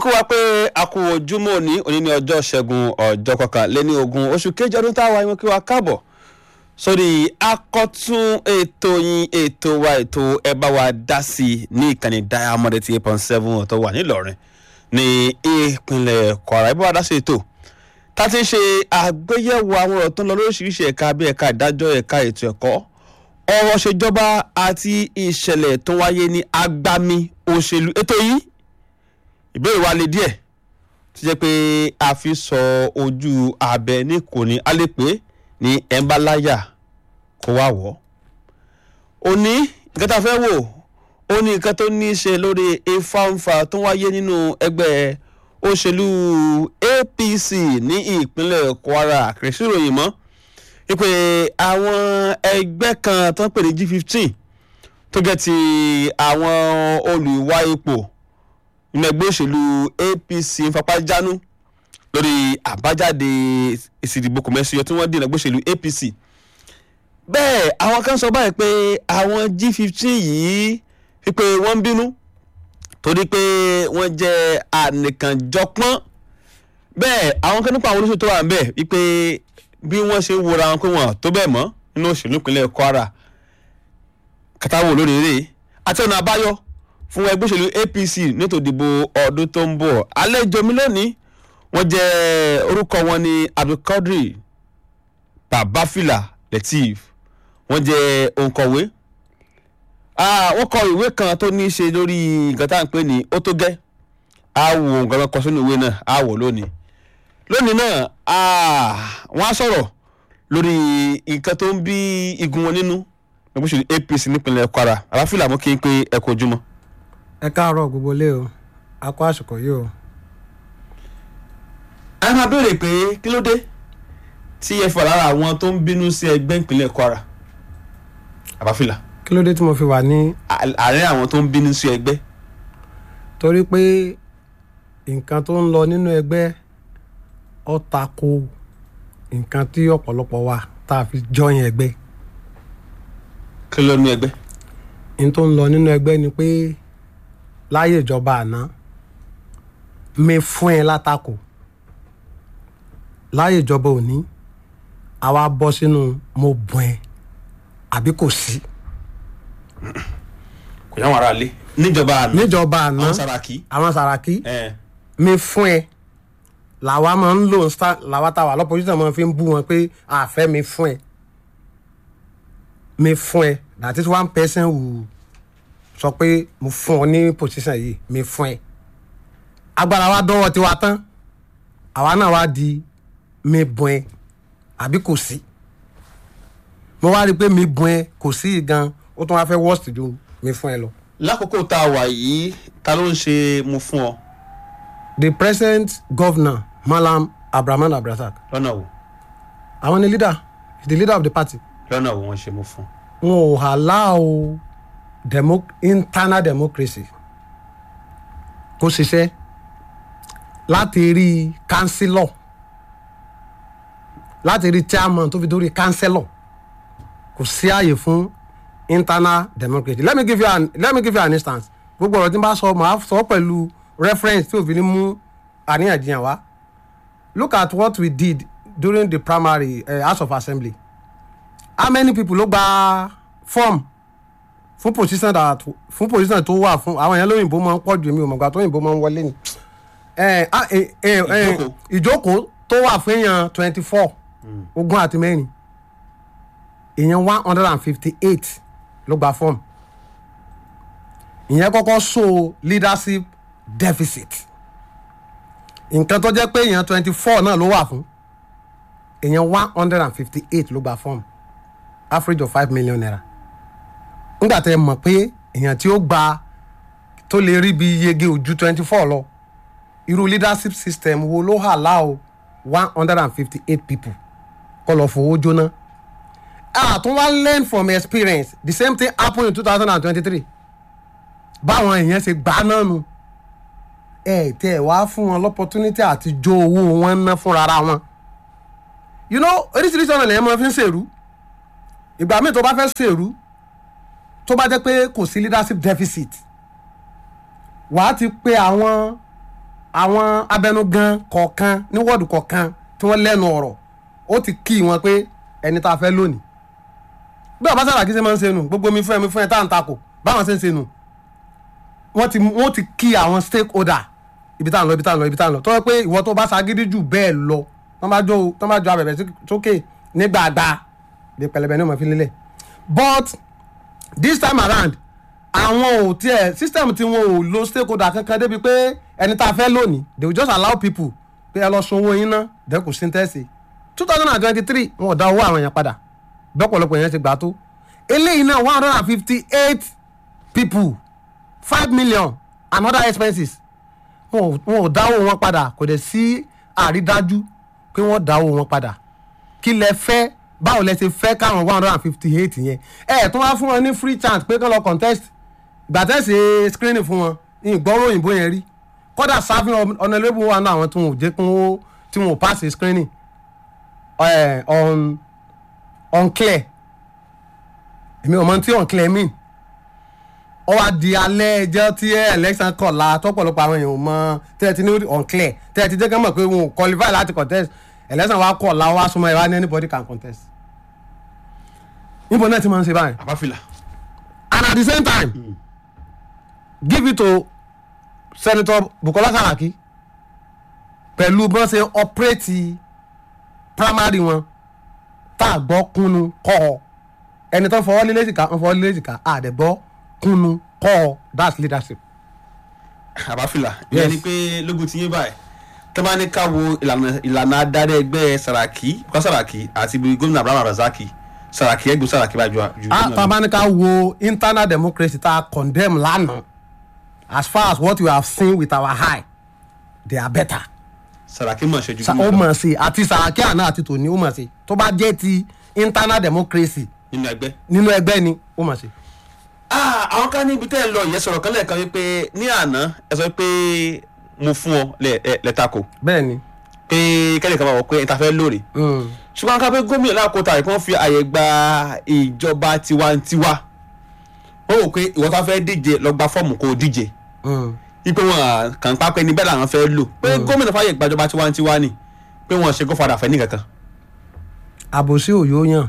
kó wa pé a kú ojúmọ́ òní òní ní ọjọ́ ṣẹ́gun ọjọ́ kọkànléní ogún oṣù kejì ọdún táwa ìwọ̀n kí wa káàbọ̀ sórí akọ́tún ètò yín ètò wa ètò ẹ bá wa dá sí i ní ìkànnì diamond eighty eight point seven ọ̀tọ̀ wà nílọrin ní ìpínlẹ̀ kwara ẹ bá wa dá sí ètò tá a ti ń ṣe àgbéyẹ̀wò àwọn ọ̀rọ̀ tó ń lọ lóríṣiríṣi ẹ̀ka bí ẹ̀ka ìdájọ́ ẹ̀ka ètò ẹ̀kọ́ ọ̀rọ̀ ṣèjọba àti ìṣẹ̀lẹ̀ tó wáyé ní agbami òṣèlú ètò yìí ìbéèrè wa le díẹ̀ tó jẹ́ pé a fi sọ ojú abẹ ní kò ní a lè pé ní ẹ̀ńbáláyà kó wá wọ̀ òní nǹkan tá a fẹ́ wò ó ní nǹkan tó ní í ṣe lórí ìfàǹfà tó wáyé nínú ẹgbẹ́ òṣèlú apc ní ìpínlẹ̀ kwara kìrìsì ròyìn mọ́ wípé àwọn ẹgbẹ́ kan tó ń pè ní g fifteen tó jẹ́ ti àwọn olùwà ipò nínú ẹgbẹ́ òṣèlú apc ń fapá jánu lórí àbájáde èsì ìdìbò kòmẹ́sì tí wọ́n dì ní ẹgbẹ́ òṣèlú apc bẹ́ẹ̀ àwọn kan sọ báyìí pé àwọn g fifteen yìí wípé wọ́n ń bínú torí pé wọ́n jẹ́ ànìkànjọpọ́n bẹ́ẹ̀ àwọn kan nípa àwọn olóṣèlú tó wà ń bẹ̀ wípé bí wọ́n ṣe ń wora wọn pé wọn tó bẹ́ẹ̀ mọ́ nínú òṣèlú ìpínlẹ̀ kwara kàtàwọ̀ lórí eré àti ọ̀nà àbáyọ fún ẹgbẹ́ òṣèlú apc nítorí ìdìbò ọdún tó ń bọ̀ àlejò mi lónìí wọ́n jẹ́ orúkọ wọn ní abdulkadir babafila lateef wọ́n jẹ́ òǹkọ̀wé wọ́n kọ ìwé kan tó ní í ṣe lórí nǹkan tá à ń pè ní ó tó gẹ́ á wo nǹkan kan kọ sínú ìwé náà á wò lónìí lónìí náà wọ́n á sọ̀rọ̀ lórí nǹkan tó ń bí igun wọn nínú ẹgbẹ́ òṣèlú apc nípínlẹ̀ kwara àbáfílà mú kí n pé ẹ kú ojúmọ́. ẹ káàárọ̀ gbogbo ilé o a kó àsìkò yìí o. a máa béèrè pé kí ló dé tí ẹ fà lára àwọn tó ń bínú sí ẹgbẹ́ ìpínlẹ̀ kwara àbáfílà kí ló dé tí mo fi wà ní. àárín àwọn tó ń bínú sí ẹgbẹ́. torí pé nǹkan tó ń lọ nínú ẹgbẹ́ ó tako nǹkan tí ọ̀pọ̀lọpọ̀ wa tá a fi jọyìn ẹgbẹ́. kí ló ní ẹgbẹ́. n tó ń lọ nínú ẹgbẹ́ ni pé láyé ìjọba àná mi fún ẹ látakò láyé ìjọba òní àwa bọ́ sínú mo bùn ẹ àbí kò sí. kò yá wọn ara lé níjọba àná níjọba àná àwọn saraki. àwọn sàràkí ẹ mi fún ẹ làwa máa ń lò ń sá làwa tá a wà lọ́pọ̀lọpọ̀ máa fi ń bú wọn pé àfẹ́ mi fún ẹ mi fún ẹ that is one person who sọ pé mo fún ọ ní position yìí mi fún ẹ agbára wa dọ́wọ́ tiwa tán àwa náà wá di mi bùn ẹ àbí kò sí mo wá rí i pé mi bùn ẹ kò sí yìí gan ó tún wá fẹ́ worst ju mi fún ẹ lọ. lákòókò tá a wà yìí ta ló ń ṣe mu fún ọ the present governor malam abrahaman abdulrasaq lọ́nà wo àwọn ni leader he is the leader of the party lọ́nà wo wọ́n ṣe mu fún. wọn ò allow demo internal democracy kó ṣiṣẹ́ láti rí councillor láti rí chairman tó fi dórí councillor kò sí àyè fún internal democracy let me give you an let me give you an instance gbogbo ọ̀rọ̀ tí n bá sọ màá sọ pẹ̀lú reference tí òfin mú àríyànjiyàn wá look at what we did during the primary uh, house of assembly how many people ló gba form fún position that fún position tó wà fún àwọn èèyàn lóyìnbó máa ń pọ̀ jù mí ò mọ̀gbà tó òyìnbó máa ń wọlé ni Eh, ah, eh, eh, eh, Ìjókòó. ìjókòó tó wà fún èèyàn twenty four ogún àti mẹ́rin èèyàn one hundred and fifty eight ló gba form ìyẹn kọ́kọ́ show leadership deficit nǹkan tó jẹ́ pé èèyàn twenty four náà ló wà fún èèyàn one hundred and fifty eight ló gba form average of five million naira nígbà tẹ́ ẹ mọ̀ pé èèyàn tí ó gba tó lè rí bí yege ojú twenty four lọ irú leadership system wo ló hà láò one hundred and fifty eight people kọ́ lọ fowó jóná ah tún wá learn from experience the same thing happen in two thousand and twenty-three báwọn èèyàn ṣe gbà náà nu ẹ tẹ ẹ wá fún wọn l'opportunity àti jó owó wọn ná fúnra wọn you know oríṣiríṣi ọ̀nà lèyàn máa fi ń ṣèrú ìgbà míì tó bá fẹ́ ṣèrú tó bá jẹ́ pé kò sí leadership deficit wàá ti pe àwọn àwọn abẹnugan kọ̀ọ̀kan ní wọ́ọ̀dù kọ̀ọ̀kan tí wọ́n lẹ́nu ọ̀rọ̀ ó ti kí wọn pé ẹni tá a fẹ́ lónìí bí ọba Sàràkí ṣe máa ń ṣe nù gbogbo mi fún ẹ mi fún ẹ tá à ń takò báwọn ṣe ń ṣe nù wọ́n ti wọ́n ti kí àwọn stakeholder ibi tá à ń lọ ibi tá à ń lọ ibi tá à ń lọ tọ́wọ́ pé ìwọ tó bá ṣagídí jù bẹ́ẹ̀ lọ tọ́ bá jó tọ́ bá jó abẹ̀bẹ̀ sí- sókè ní gbàgbà bí pẹlẹbẹ ní ọmọ fi lélẹ̀ but this time around àwọn ò tiẹ̀ system tí wọn ò lo stakeholder kankan débi pé ẹni tá a fẹ́ lónìí they will just allow people pé ẹ lọ sun owó yín ná dẹ́kun sí tẹ́sí two thousand and twenty three wọn ò dá owó àwọn èèyàn padà bẹ́pọ̀lọpọ̀ èèyàn ti gbà tó eléyìí náà one hundred and fifty eight people five million and other expenses wọn ò- wọn ò dáwó wọn padà kò dẹ̀ sí àrídájú pé wọ́n dáwó wọn padà kí lẹ fẹ́ báwo lẹ ṣe fẹ́ káwọn one hundred and fifty eight yẹn ẹ ẹ̀ tún wá fún wọn ní free chance pé kán lọ contest ìgbà tẹ́ ṣe screening fún wọn ìgbọ́rọ̀ òyìnbó yẹn rí kódà serving honourable wà náà àwọn tí wọn ò jẹ́ kí wọ́n tí wọn ò pass the screening eh, on unclear èmi ò mọ tí unclear mean ó wá di alẹ́ ẹjọ́ tí election kọ̀la tọ́pọ̀lọpọ̀ àwọn èèyàn ò mọ tẹ́ ẹ ti ní unclear tẹ́ ẹ ti jẹ́ kí wọ́n mọ̀ pé wọn ò qualify láti contest election wa kọ̀la wá súnmọ́ ẹ wá ní anybody can contest níbo náà ti máa ń ṣe báyìí àbáfilà and at the same time mm. give it to senator bukola saraki pẹ̀lú bí wọ́n ṣe operate primary wọn tá a gbọ́ kúnnu kọ́ ọ ẹni tó ń fọwọ́ lílé jìká ń fọwọ́ lílé jìká àdẹ̀gbọ́ kúnnu kọ́ ọ that's leadership. àbáfilà Yes. ìyẹn ni pé lógun ti yé báyìí tó bá ní ká wo ìlànà ìlànà adarí ẹgbẹ́ Saraki Bukola Saraki àti ibi gómìnà Abraham Razaki Saraki ẹgbẹ́ Saraki bá ju ju a gómìnà tá a lọ. bá ní ká wo internal democracy tá a condemn lánàá as far as what we have seen with our eye they are better. Saraki mọ̀ ṣe ju Sa- ó gómìnà lọ mọ̀ sí àti Sàràkí àná àti tòní ó mọ̀ sí tó bá jẹ́ ti internal democracy nínú ẹgbẹ́. nínú ẹgbẹ́ ni ó mọ̀ sí. Ah, àwọn kan níbi tẹ́ ẹ lọ ìyẹn sọ̀rọ̀ kan lẹ́ẹ̀kan wípé ní àná ẹ sọ pé mo fún ọ lẹ- ẹ- lẹ́tàkò bẹ́ẹ̀ ni pé kẹ́lẹ́ kan bá wọ pé ìta fẹ́ lóore mm, ṣùgbọ́n ká pé gómìnà lákòótá rẹ̀ kí wọ́n fi àyè gba ìjọba tiwantiwa wọ́n wò pé ìwọ́n tó fẹ́ díje lọ gba fọ́ọ̀mù kó o díje mm. wípé wọn kàn pa pé ní bẹ́ẹ̀ làwọn fẹ́ lò pé gómìnà fàyè gbàjọba tiwantiwa ni pé wọn ṣe gófàdà fẹ́ nìkankan. àbòsí òyò yàn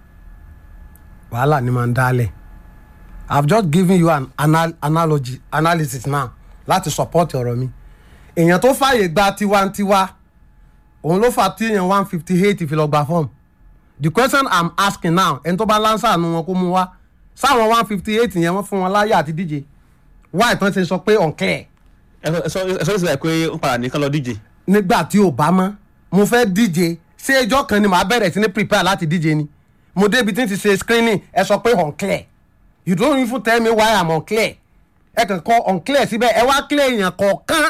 wàhálà ni máa ń dálẹ̀ i have just given you an anal analogy analysis now láti support ọ̀rọ̀ mi èèyàn tó fààyè gba tiwantiwa òun ló fà tí èèyàn one fifty eight fi lọ gba form the question i'm asking now ẹni tó bá lánsà nu wọn kó mú wá sáwọn one fifty eight yẹn wọ́n fún wọn láyé àti díje why tán ṣe sọ pé unclear ẹ sọ- ẹ sọ ẹ sọ ní síbẹ̀ pé ń padà nìkan lọ díje. nígbà tí ò bá mọ́ mo fẹ́ díje ṣé ẹjọ́ kan ni màá bẹ̀rẹ̀ sí ní prepare láti díje ni mo débi tí n ti ṣe screening ẹ sọ pé unclear you don't even tell me why i'm unclear ẹ kàn kọ unclear síbẹ̀ ẹ wá clear èèyàn kọ̀ọ̀kan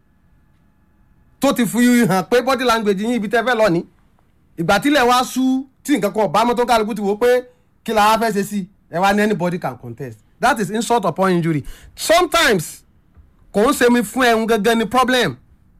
tó ti fi hàn pé body language yín ibi tẹ́ fẹ́ lọ ní ìgbà tílẹ̀ wá sú tí nǹkan kan ọ̀bá mọ́tò kálukú ti wò ó pé kí la wá fẹ́ ṣe sí ẹ wá ní anybody can contest that is insult upon injury sometimes kò ń ṣe mi fún ẹ̀hún gẹ́gẹ́ ni problem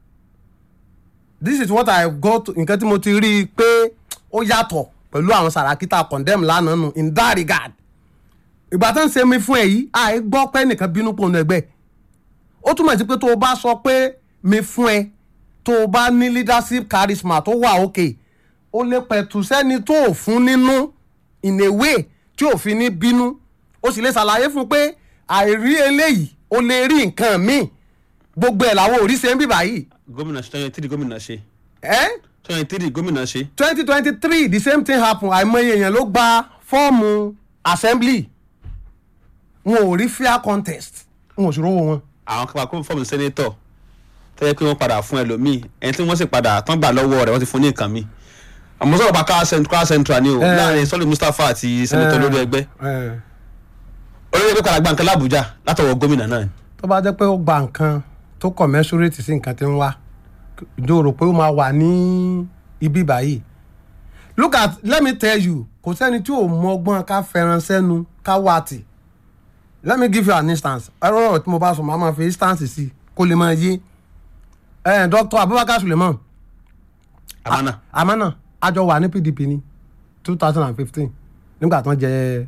this is what i got nǹkan tí mo ti rí i pé ó yàtọ̀ pẹ̀lú àwọn Sàràkí tá a condemn lánàá nù in that regard ìgbà tó ń ṣe mi fún ẹ yìí àì gbọ́ pé nìkan bínú pò nù ẹgbẹ́ ó túmọ̀ sí pé tó o bá sọ pé mi fún ẹ tó o bá ní leadership charisma tó wà òkè o lè pẹ̀tù sẹ́ni tó o fún nínú in a way tí o fi ní bínú o sì lè ṣàlàyé fún pé àìrí eléyìí o lè rí nǹkan míì gbogbo ẹ̀ làwọn ò rí ṣe ń bíbá yìí gómìnà ṣe twenty three gómìnà ṣe ẹ́ twenty three gómìnà ṣe twenty twenty three the same thing happen àìmọye èèyàn ló gba fọ́ọ̀mù assembly wọn ò rí fair contest wọn ò sì rówó wọn. àwọn kan kó fọ́ọ̀mù sẹ́nétọ̀ tó yẹ pé wọ́n padà fún ẹlòmíì ẹni tí wọ́n sì padà tán gbà lọ́wọ́ rẹ̀ wọ́n ti fún ní nǹkan mi àmọ́ sọ̀rọ̀ pa ká central central ni o Eh. láàrin sọ́lé Mustapha àti sẹ́nétọ̀ lórí ẹgbẹ́ Eh, olórí ẹgbẹ́ padà gba nǹkan l'Àbújá látọwọ́ gómìnà náà ni. tó bá jẹ́ pé ó gba nǹkan tó commensurate sí nǹkan tí ń wá ìjọ rò pé ó máa wà ní ibi báyìí look at let me tell you kò sẹ́ni tí ò mọ ọgbọ́n ká fẹ́ràn sẹ́nu ká wá tì let me give you an instance ẹ̀rọ ọ̀rọ̀ tí mo bá sọ màá máa fi instance sí kó lè máa yé ẹ̀ Dr. Abubakar Suleiman àmánà amana àjọ wà ní pdp ní two thousand and fifteen nígbà tó ń jẹ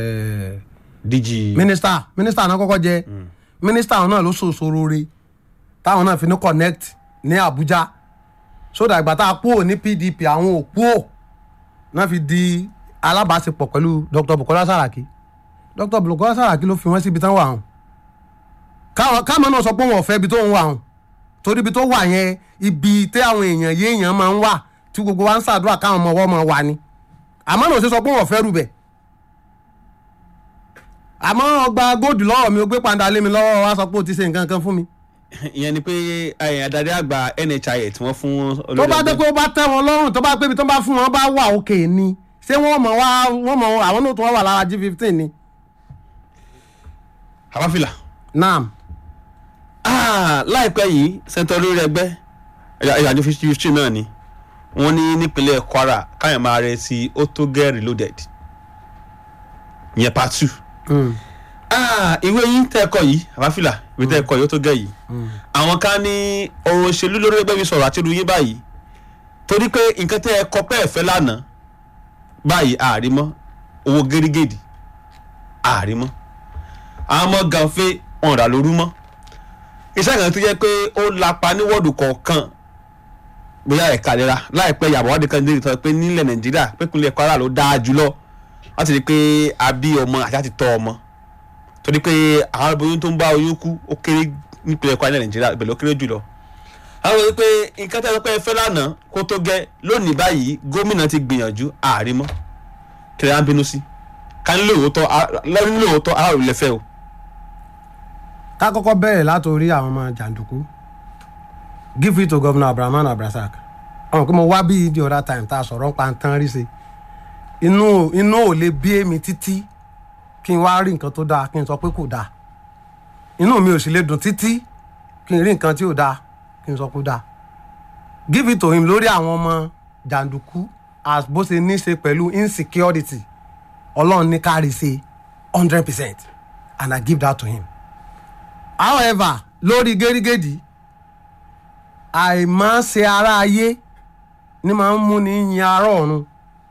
DG mínísítà mínísítà náà kọ́kọ́ jẹ mínísítà náà ló ṣòṣòro re táwọn náà fi ní connect ní Abuja sódà ìgbà tá a kúrò ní PDP àwọn ò kúrò náà fi di alábàáṣepọ̀ pẹ̀lú Dr. Bukola Saraki Dr. Bukola Saraki ló fi wọ́n síbi tán wà hàn káwọn káwọn náà sọ pé wọn ò fẹ́ ibi tó ń wà hàn torí ibi tó wà yẹn ibi tí àwọn èèyàn yéèyàn máa ń wà tí gbogbo wa ń ṣàdúrà káwọn ọmọ ọwọ́ máa wà ni àmọ́ náà ò ṣe sọ pé wọn ò fẹ́ rú bẹ̀ àmọ́ ọgbà góòdù lọ́wọ́ mi ó gbé pàǹdà lé mi lọ́wọ́ wa sọ pé ó ti ṣe nǹkan kan fún mi ìyẹn ni pé eh, adarí àgbà NHIA tí wọ́n fún tó bá dé ẹgbẹ́. pé ó bá tẹ́ wọn lọ́rùn tó bá pé ibi tó bá fún wọn bá wà òkè ni ṣé wọ́n mọ̀ wá wọ́n mọ̀ àwọn náà tó wá wà lára g fifteen ni. àbáfìlà naam Ah, láìpẹ́ yìí sẹ́ńtọ́ olórí ẹgbẹ́ ìyàjọ fifty náà ni wọ́n ní nípínlẹ̀ Kwara káyọ̀ máa rẹ sí ó tó get reloaded ìyẹn part two. Ah, ìwé yín tẹ́ ẹ kọ yìí àbáfìlà ìwé tẹ́ ẹ kọ yìí ó tó gẹ̀ yìí àwọn kan ní ọ̀rọ̀ òṣèlú lórí ẹgbẹ́ mi sọ̀rọ̀ àti irú yín báyìí torí pé nǹkan tẹ́ ẹ kọ pẹ́ ẹ̀fẹ́ lánàá báyìí àárímọ́ owó gẹ́rígẹ́dì àárímọ́ àwọn ọmọ gànfẹ́ wọn rà lóru mọ́ iṣẹ́ kan tó jẹ́ pé ó lapa ní wọ́ọ̀dù kọ̀ọ̀kan bóyá ẹ̀ka ìlera láìpẹ́ ìyàbọ̀ wádìí kan lérí tọ́ pé nílẹ̀ Nàìjíríà pé ìpínlẹ̀ Kwara ló dáa jùlọ láti rí i pé a bí ọmọ àti láti tọ́ ọmọ torí pé àwọn aboyún tó ń bá oyún kú ó kéré nípínlẹ̀ Kwara ní Nàìjíríà ìbẹ̀lẹ̀ ó kéré jùlọ. àwọn wí pé nǹkan tẹ́ ẹ sọ pé ẹ fẹ́ lánàá kó tó gẹ́ lónìí báyìí gómìnà ti gbìyànjú ààrí mọ́ kí lè á ń bínú sí ká ní lóòótọ́ lẹ́nu lóòótọ́ aráàlú lẹ́fẹ́ o. ká kọ́kọ́ bẹ̀rẹ̀ látòrí àwọn ọmọ jàǹdùkú give it to governor Abdulrahman Abdulrasaq àwọn kí mo wá bí the other time tá a sọ̀rọ̀ ń pa tán rí ṣe inú inú ò lè bí èmi títí kí n wá rí nǹkan tó dáa kí n sọ pé kò dáa inú mi ò sì lè dùn títí kí n rí nǹkan tí ò dáa kí n sọ pé ó dáa give it to him lórí àwọn ọmọ jàǹdùkú as bó ṣe ní ṣe pẹ̀lú insecurity ọlọ́run ní kárí ṣe hundred percent and I give that to him however lórí gẹ́rígẹ́dì àìmọ́ ṣe ara ayé ni máa ń mú ní yin ara ọ̀run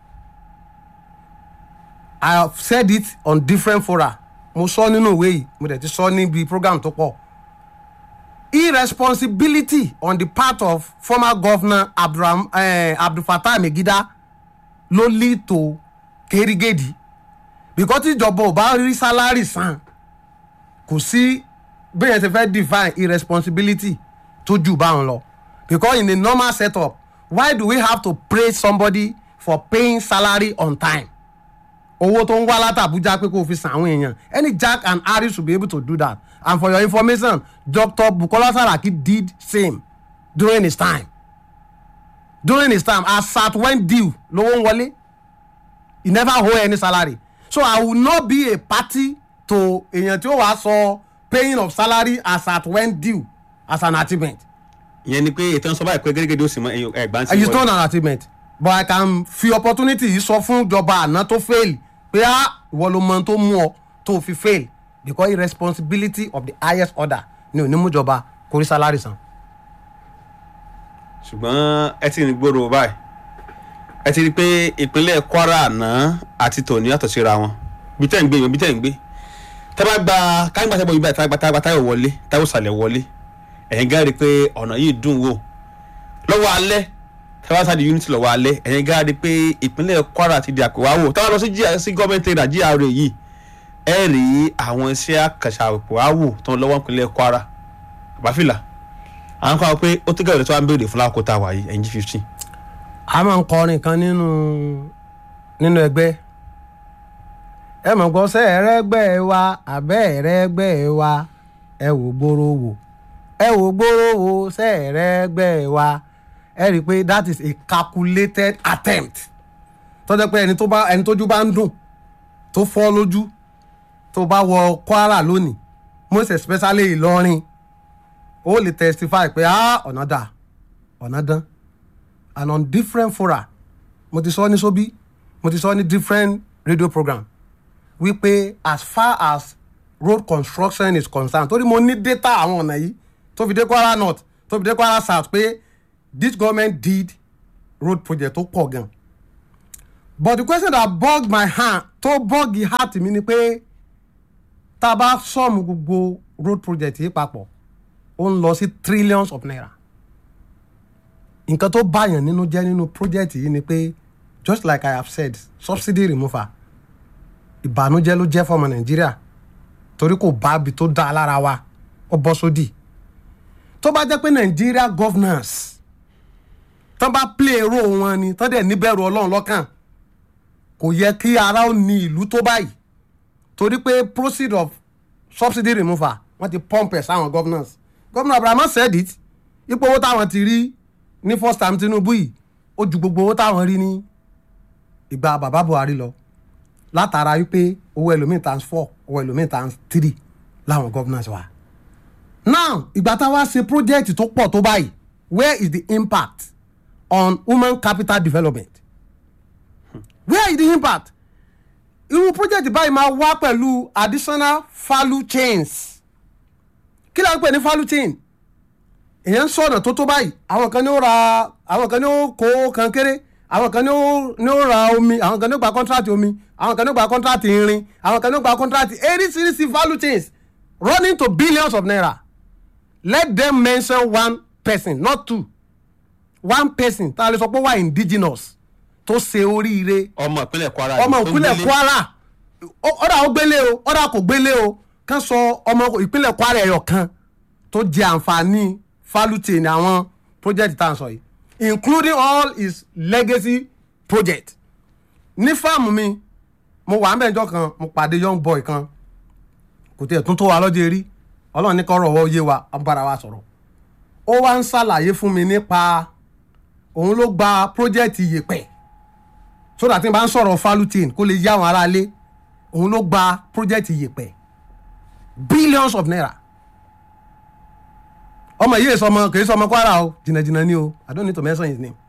I have said it on different fora mo sọ nínú ìwé yìí mo dẹ̀ ti sọ níbi program tó pọ̀ irresponsibility on the part of former governor Abdulram, eh, Abdulfatah Megida ló lead to gẹ́rígẹ́dì because tíjọba ò bá rí sálárì san kò sí bẹ́ẹ̀ ṣe fẹ́ define irresponsibility tó jù báwọn lọ because in a normal setup why do we have to praise somebody for paying salary on time owó tó ń wá láti Abuja pé kó o fi san àwọn èèyàn any Jack and Harry should be able to do that and for your information Dr. Bukola Saraki did same during his time during his time as at when due lówó ń wọlé he never owe any salary so I will not be a party to èèyàn tí ó wàá sọ paying of salary as at when due as an achievement ìyẹn ni pé ètò ìsọba ìpè gẹ́gẹ́ ó sì mọ ẹgbàá sí it's not an achievement but I can fi opportunity yìí sọ fún ìjọba àná tó fail pé á ìwọ ló mọ tó mú ọ tó fi fail because irresponsibility of the highest order ni onímújọba kò rí salary san. ṣùgbọ́n ẹ ti ń gbòòrò báyìí ẹ ti rí i pé ìpínlẹ̀ Kwara àná àti tòní yàtọ̀ síra wọn bí tẹ́ ń gbé bí tẹ́ ń gbé tẹ́ bá gba káyọ̀ gbàtẹ́ bọ̀ yìí báyìí tá a gba táyọ̀ wọlé táyọ̀ sàlẹ̀ wọlé ẹ̀yin gá rí i pé ọ̀nà yìí dùn wò lọ́wọ́ alẹ́ tẹ́ bá sáà di unity lọ́wọ́ alẹ́ ẹ̀yin gá rí i pé ìpínlẹ̀ Kwara ti di àpèwáwò táwọn lọ sí sí gọ́ọ̀mẹ̀ntì rà GRA yìí ẹ rí àwọn iṣẹ́ àkàṣà àpèwáwò tó ń lọ́wọ́ ìpínlẹ̀ Kwara àbáfìlà àwọn kan wọ pé ó tó gẹ̀rẹ́ tó wá ń béèrè fún lákòótá wa yìí ẹ̀yin G15 a máa ń kọrin kan nínú nínú ẹgbẹ́ ẹ mọ̀ gbọ́ sẹ́ ẹ̀rẹ́gbẹ́ wa àbẹ́ ẹ̀rẹ́gbẹ́ wa ẹ wò gbòòrò wò ẹ wò gbòòrò wò sẹ́ ẹ̀rẹ́gbẹ́ wa ẹ rí i pé that is a calculated attempt tó jẹ́ pé ẹni tó bá ẹni tójú bá ń dùn tó fọ́ lójú tó bá wọ Kwara lónìí most especially Ìlọrin ó lè testify pé ah ọ̀nà dà ọ̀nà dán and on different fora mo ti sọ ní sobi mo ti sọ ní different radio program wípé as far as road construction is concerned torí mo ní data àwọn ọ̀nà yìí tó fi dé Kwara North tó fi dé Kwara South pé this government did road project tó pọ̀ gan but the question that bug my hand tó bug the heart mi ni pé tá a bá sọ̀mù gbogbo road project yìí papọ̀ ó ń lọ sí trillions of naira nǹkan tó báyàn nínú jẹ́ nínú project yìí ni pé just like i have said subsidy removal ìbànújẹ́ ló jẹ́ fọmọ nàìjíríà torí kò bá ibi tó dá lára wa ó bọ́ sódì tó bá jẹ́ pé nàìjíríà governance tán bá play role wọn ni tán dẹ̀ níbẹ̀rù ọlọ́run lọ́kàn kò yẹ kí ara ó ní ìlú tó báyìí torí pé proceed of subsidy removal wọ́n ti pump ẹ̀ sáwọn governors governor abrahamu said it ipò owó táwọn ti rí ní first time tinubu yìí ó ju gbogbo owó táwọn rí ní ìgbà bàbá buhari lọ látara wípé owó ẹlòmíì times four owó ẹlòmíì times three láwọn governors wa now ìgbà táwa ṣe project tó pọ̀ tó báyìí where is the impact on human capital development where is the impact irú project báyìí máa wá pẹ̀lú additional value chains kí ló ń pè ní value chain èèyàn ń sọ̀nà tó tó báyìí àwọn kan ní ó ra àwọn kan ní ó kó kan kéré àwọn kan ní ó ní ó ra omi àwọn kan ní ó gba contract omi àwọn kan ní ó gba contract irin àwọn kan ní ó gba contract eríṣiríṣi value chains running to billions of naira let them mention one person not two one person tá a lè sọ pé wà indigenous tó ṣe oríire ọmọ ìpínlẹ̀ kwara ọmọ tó ń ìpínlẹ̀ délé. kwara Ó- ọ̀dà ó gbélé o ọ̀dà kò gbélé o kán sọ ọmọ ìpínlẹ̀ kwara ẹ̀yọ̀ kan tó jẹ àǹfààní falute ní àwọn project tá à ń sọ yìí including all his legacy project ní fáàmù mi mo wà ń bẹ̀jọ́ kan mo pàdé young boy kan kò tiẹ̀ tún tó wa lọ́jọ́ eré ọlọ́run ní kọ́rọ̀ ọwọ́ yé wa a bára wa sọ̀rọ̀ ó wá ń ṣàlàyé fún mi nípa òun ló gba project iyèpẹ̀ so that n bá ń sọ̀rọ̀ falutin kó lè yá àwọn aráalé òun ló gba project iyèpẹ̀ billions of naira ọmọ yìí èso ọmọ kì í sọ ọmọ kwara o jìnnàjìnnà ni o i don't need to mention his name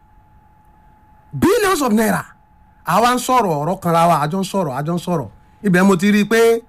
billions of naira àwa ń sọ̀rọ̀ ọ̀rọ̀ kanra wa àjọ ń sọ̀rọ̀ àjọ ń sọ̀rọ̀ ibẹ̀ mo ti rí i pé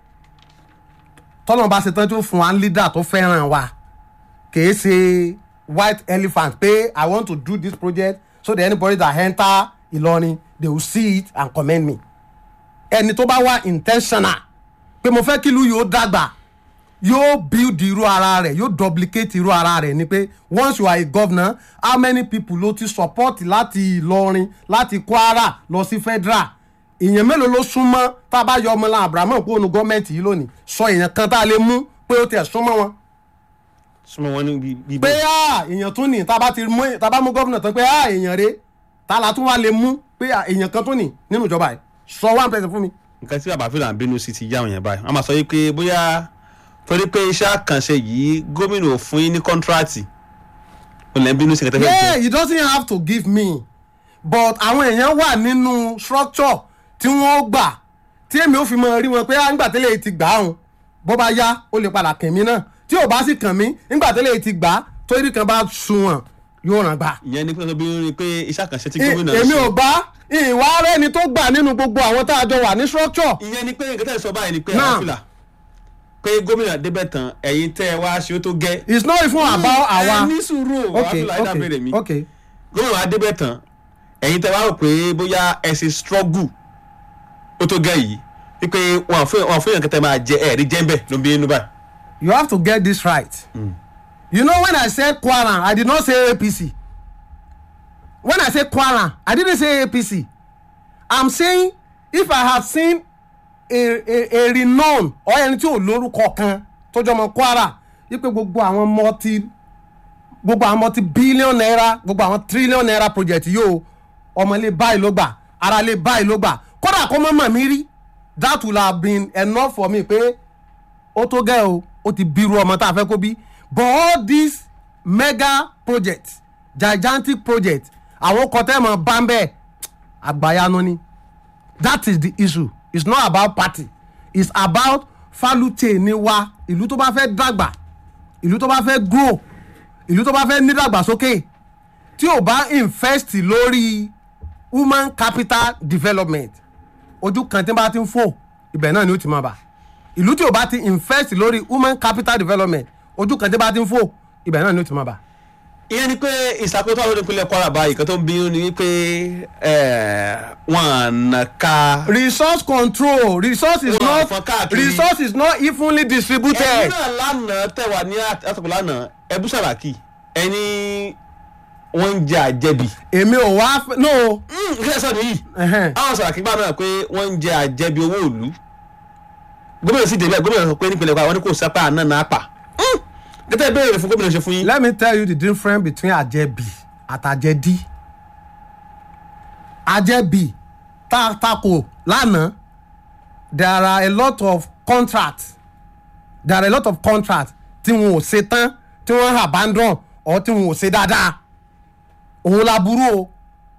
tọ́lọ́mù bá ṣe tán tó fún wa leader tó fẹ́ràn wa kì í ṣe white elephant pé i want to do this project so that anybody that enter Ìlọrin they will see it and commend me ẹni tó bá wá intentional pé mo fẹ́ kí ìlú yóò dàgbà yóò build irú ara rẹ̀ yóò duplicate irú ara rẹ̀ ni pé once you are a governor how many people ló ti support láti Ìlọrin láti Kwara lọ sí federal èèyàn mélòó ló súnmọ́ tá a bá yọ ọmọ lan Abrahamu kó nu gọ́ọ̀mẹ̀ntì yìí lónìí sọ èèyàn kan tá a lè mú pé ó tiẹ̀ súnmọ́ wọn súnmọ́ wọn ní bí- bí pé ah, èèyàn tún ní tá a bá ti mú tá a bá mú gómìnà tán pé ah, èèyàn rè tá a la tún wá lè mú pé ah, èèyàn kan tún ní nínú ìjọba yìí sọ one person fún mi. nǹkan tí bàbá fìlà ń bínú sí ti yá àwọn yẹn báyìí wọ́n máa sọ yìí pé bóyá torí pé iṣẹ́ àkànṣe yìí gómìnà ò fún yín ní kọ́ńtíráàtì ó lẹ́ ń bínú sí kẹtẹ́fẹ́ yeah he doesn't have to give me but àwọn èèyàn wà nínú structure tí wọ́n gbà tí èmi ò fi mọ rí wọn pé ah, nígbà tẹ́lẹ̀ ti gbà áhùn bó bá yá ó lè padà kàn mí náà tí ò bá sì kàn mí nígbà tẹ́lẹ̀ ti gbà á torí kan bá sunwọ̀n yóò ràn gbà. ìyẹn ní pé wọ́n bínú ni pé iṣẹ́ àkànṣe tí gómìnà èmi ṣe- ò bá ìwà rẹni tó gbà nínú gbogbo àwọn tá a jọ wà ní structure ìyẹn ni pé nǹkan tẹ́ ẹ sọ báyìí ni pé Now. àwọn fìlà pé gómìnà débẹ̀ tán ẹ̀yin tẹ́ ẹ wá ṣe ó tó gẹ́ it's not even about ẹ àwa. ní sùúrù wàá okay fìlà ẹ̀dá bèrè mi okay okay gómìnà adébẹ̀ tán ẹ̀yin tẹ́ wá rò pé bóyá ẹ ṣe struggle ó tó gẹ́ yìí wípé wọn fún wọn fún yàn kẹtẹ máa jẹ ẹ̀rí jẹ́ńbẹ̀ ló ń bí inú báyìí. you have to get this right. you know when i said Kwara i did not say apc when i say Kwara i didn't say apc i'm saying if i have seen a a a renown or ẹni tí ò lórúkọ kan tó jọmọ Kwara wípé gbogbo àwọn multi gbogbo àwọn multi billion naira gbogbo àwọn trillion naira project yóò ọmọlé báyìí ló gbà aráalé báyìí ló gbà kódà kó mọ̀ mọ̀ mí rí that will have been enough for me pé ó tó gẹ́ o ó ti bírú ọmọ tá a fẹ́ kó bí but all these mega projects gigantic projects àwọn kọtẹ́mọ̀ bámbẹ́ àgbáyanu ni that is the issue it's not about party it's about falute ni wa ìlú tó bá fẹ́ dàgbà ìlú tó bá fẹ́ grow ìlú tó bá fẹ́ nídàgbàsókè tí ò bá invest lórí human capital development ojú kan tí n bá ti ń fò ibẹ̀ náà ni ó ti máa bà ìlú tí ò bá ti invest lórí human capital development ojú kan tí n bá ti ń fò ibẹ̀ náà ni ó ti máa bà ìyẹn ni pé ìṣàkóso àwọn olùpínlẹ̀ kwara báyìí kan tó ń bínú ni wípé eh, wọn àna ká. resource control resource is Wọ́n not fọ́n káàkiri. resource is not evenly ẹ̀yin distributed. náà lánàá tẹ̀wá ní àtàkùn lánàá ẹbú sàràkì ẹni wọ́n ń jẹ àjẹbì. èmi ò wá fẹ́- no kí ẹ sọ nìyí ẹhẹ́n. àwọn sàràkì gbà náà pé wọ́n ń jẹ àjẹbì owó ìlú gómìnà sì débẹ̀ gómìnà sọ pé nípìnlẹ̀ kwara wọn ní kò sápá àná náà pa gẹ́tẹ́ béèrè fún gómìnà ṣe fún yín. let me tell you the difference between àjẹbì àtàjẹdí àjẹbì tá a takò lánàá there are a lot of contracts there are a lot of contracts tí wọn ò ṣe tán tí wọn abandon or tí wọn ò ṣe dáadáa òun la burú o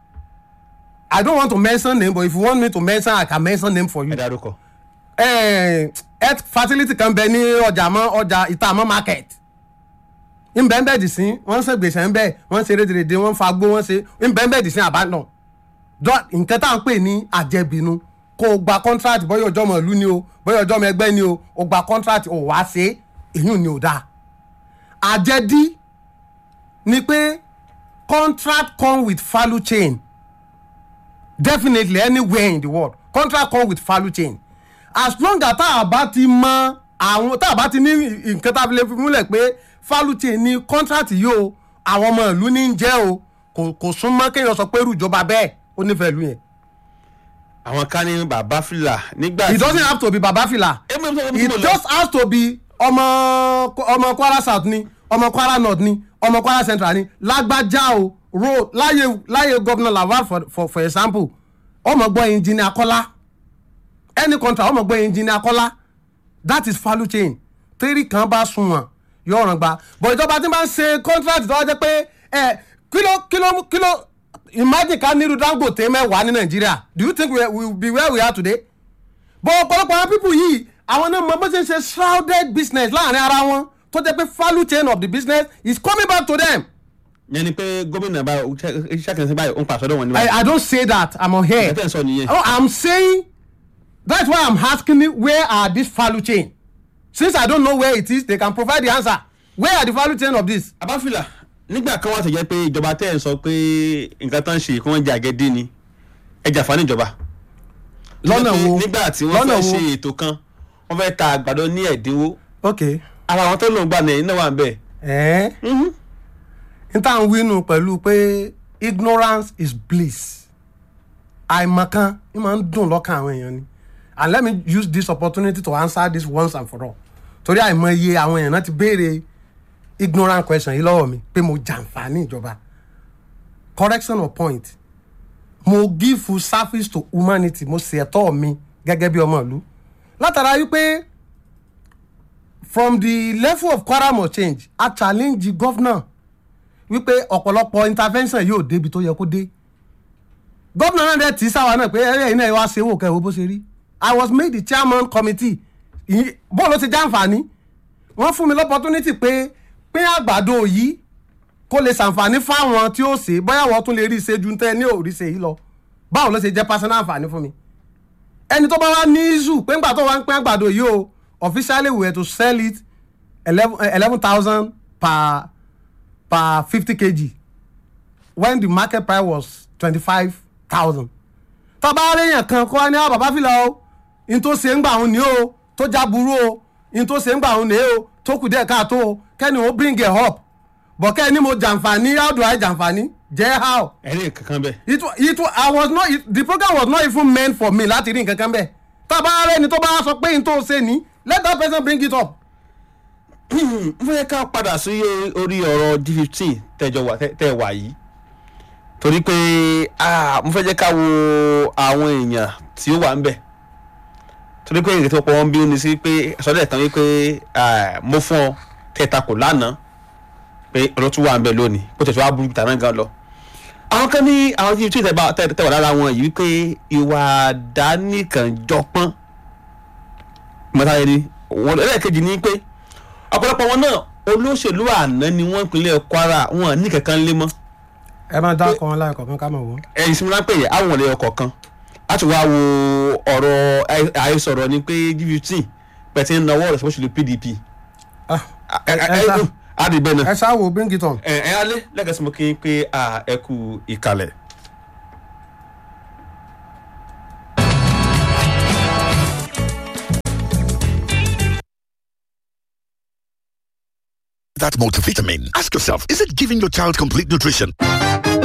i don't want to mention name but if you want me to mention i can mention name for you ẹ dárúkọ. eh, health facility kan bẹ ní ọjà mọ ọjà ìtààmọ market nbẹ́nbẹ́ dì sí wọ́n ń ṣe gbèsè ńbẹ́ wọ́n ń ṣe rédèrèdè wọ́n ń fa gbó wọ́n ṣe nbẹ́nbẹ́ dì sí àbádàn Dọ́- nǹkan tá à ń pè ní àjẹbínú kó o gba contract bóyá ọjọ́ ọmọ ìlú ni o bóyá ọjọ́ ọmọ ẹgbẹ́ ni o o gba contract o wá ṣe èyí ni ò dáa àjẹdí ni pé contract come with value chain definitely anywhere in the world contract come with value chain as long as tá a bá ti mọ àwọn tá a bá ti ní nǹkan tá a fi lè fi múlẹ̀ pé value chain ni contract yìí o àwọn ọmọ ìlú ní í jẹ́ o kò kò súnmọ́ kéèyàn sọ pé irú ìjọba bẹ́ẹ̀ ó nífẹ̀ẹ́ ìlú yẹn àwọn kan ní bàbá fìlà nígbà it doesn't have to be babafila Èmi ò sọ pé it mo lọ. just has to be ọmọ ọmọ kwara south ni ọmọ kwara north ni ọmọ kwara central ni lágbájá o road láyé láyé governor lawal for for for example ọmọ gbọ́ engineer kọ́lá any contract ọmọ gbọ́ engineer kọ́lá that is value chain tẹ́rì kan bá sunwọ̀n yóò ràn gba but ìjọba tí wọ́n ṣe contract tó wá jẹ́ pé ẹ kíló kíló kíló imagine ká nílùú dangote mẹ́wàá ní nàìjíríà do you think we will be where we are today but ọ̀pọ̀lọpọ̀ àwọn people yìí àwọn náà mọ bó ṣe ń ṣe shrouded business láàrin ara wọn tó jẹ́ pé value chain of the business is coming back to them. yẹn ni pé gómìnà bá iṣẹ́ kìí ṣe báyìí ó ń pàṣẹ ọdọ wọn ní I, báyìí. I don't say that I'm on here. ẹ tẹ́ ẹ sọ nìyẹn. Oh, I'm saying that's why I'm asking you, where are this value chain? Since I don't know where it is, they can provide the answer. Where are the value chain of this? abáfìlà nígbà kan wà tó jẹ́ pé ìjọba tẹ́ ẹ̀ ń sọ pé nǹkan tán ń ṣe kí wọ́n jẹ àgẹ́dẹ́ ni ẹ jàfá níjọba. Lọ́nà wo? nígbà tí wọ́n Lọ́nà fẹ́ wo? ṣe ètò kan wọ́n fẹ́ ta àgbàdo ní ẹ̀dínwó Okay. ara àwọn tó lòún gbà ní ẹ̀yìn náà wà ń bẹ̀. Eh? n tá à ń wínú pẹ̀lú pé ignorance is bliss àìmọ̀kan ń máa ń dùn lọ́kàn àwọn èèyàn ni and let me use this opportunity to answer this once and for all torí àìmọye àwọn èèyàn náà ti béèrè ignorant question yìí lọ́wọ́ mi pé mo jàǹfààní ìjọba correction of point mo give full service to humanity mo ṣe ẹ̀tọ́ mi gẹ́gẹ́ bí ọmọ ìlú látara wípé from the level of Kwara must change a challenge the governor wípé ọ̀pọ̀lọpọ̀ intervention yóò débi tó yẹ kó dé gómìnà náà dẹ̀ tí sáwa náà pé ẹ̀rẹ́ iná ẹ̀ wá ṣe wò kẹ́ ẹ̀ wo bó ṣe rí i was made the chairman committee Ìyí- bọ́ọ̀lù ti jàǹfààní wọ́n fún mi l'opportunity pé pín àgbàdo yìí kó lè ṣàǹfààní fáwọn tí ó ṣe bóyá wọ́n tún lè rí ṣe ju tẹ́ ní òrí ṣe yìí lọ báwo ló ṣe jẹ́ personal àǹfààní fún mi ẹni tó bá wá ní issue pé ńgbà tó wá ń pín àgbàdo yìí o officially we were to sell it eleven thousand per per fifty kg when the market price was twenty-five thousand. tọ́ba aréyàn kan kọ́ ní bàbá fìlà o in tó ṣe ń gbà òun ní o tó já burú o in tó ṣe ń gbà òun ní o tó kù díẹ̀ káàtó o kẹ́ni o bring it up but kẹ́ni mo jàǹfààní how do I jàǹfààní jẹ́ how ẹ̀rí kankan bẹ́ẹ̀. it wa- it wa- I was not it, the program was not even meant for me láti rí nǹkan kan bẹ́ẹ̀ tọ́ba arẹ́ni tó bá sọ pé in tó ṣe ní let that person bring it up. n fẹ́ ká padà sí orí ọ̀rọ̀ g fifteen tẹ́jọ wà tẹ́ wà yìí torí pé ah, mo fẹ́ jẹ́ ká wo àwọn èèyàn tí ó wà ń bẹ̀ torí pé ìrètí ọ̀pọ̀ wọn bí ó ní sí pé sọ́dọ̀ ẹ̀tàn wípé ah, mo fún ọ tẹ̀ta kò lánàá pé ọ̀rọ̀ tún wà ń bẹ̀ lónìí bó tẹ̀ tó wá burú tàná gan lọ. àwọn kan ní àwọn g fifteen tẹ̀ wà lára wọn yìí wípé ìwà àdánìkànjọpọ́n mọ́tà yẹn ni wọn ẹlẹ́ẹ̀kejì ní pé ọ̀pọ̀lọpọ̀ wọn náà olóṣèlú àná ni wọ́n ìpínlẹ̀ Kwara wọn ní kankan lé mọ́ ẹ máa dá ọkọ wọn láì kọ̀ọ̀kan ká mọ̀ wọ́n. ẹ̀yìn sí mi lápẹ̀ yẹ àwọn ọ̀lẹ́ ọkọ̀ kan láti wá wo ọ̀rọ̀ àì- àìsọ̀rọ̀ ni pé G15 pẹ̀tí ń nawọ́ rẹ̀ sọ́sọ́lù PDP Ah, ẹ- ẹ- ẹ sá. adìbẹ́ náà ẹ ṣáà wò bring it on. ẹ ẹ alẹ́ lẹ́gẹ̀ẹ́ sí mo kí n pé a ẹ kú ìkàlẹ̀. that multivitamin. Ask yourself, is it giving your child complete nutrition?